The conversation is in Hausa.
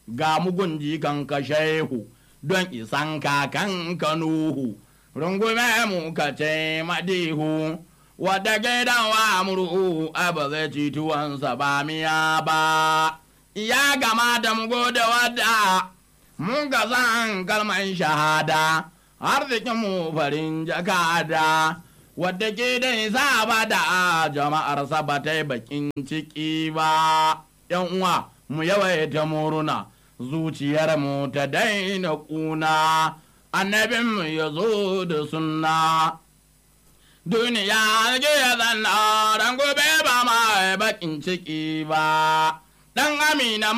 ga mugun jikan ka shehu don isan kakan ka nuhu rungume mu ka ce madihu wadda gidan wa murhu a ba zai ci tuwansa ba miya ba ya gama da mu gode wadda mun ga zan kalman shahada arzikin mu farin jakada wadda ke da saba da jama'ar ba ta yi bakin ciki ba yan uwa mu yawaita muruna zuciyar mu ta daina kuna annabin mu ya zo da sunna duniya ke zanna ran gobe ba ma bakin ciki ba dan amina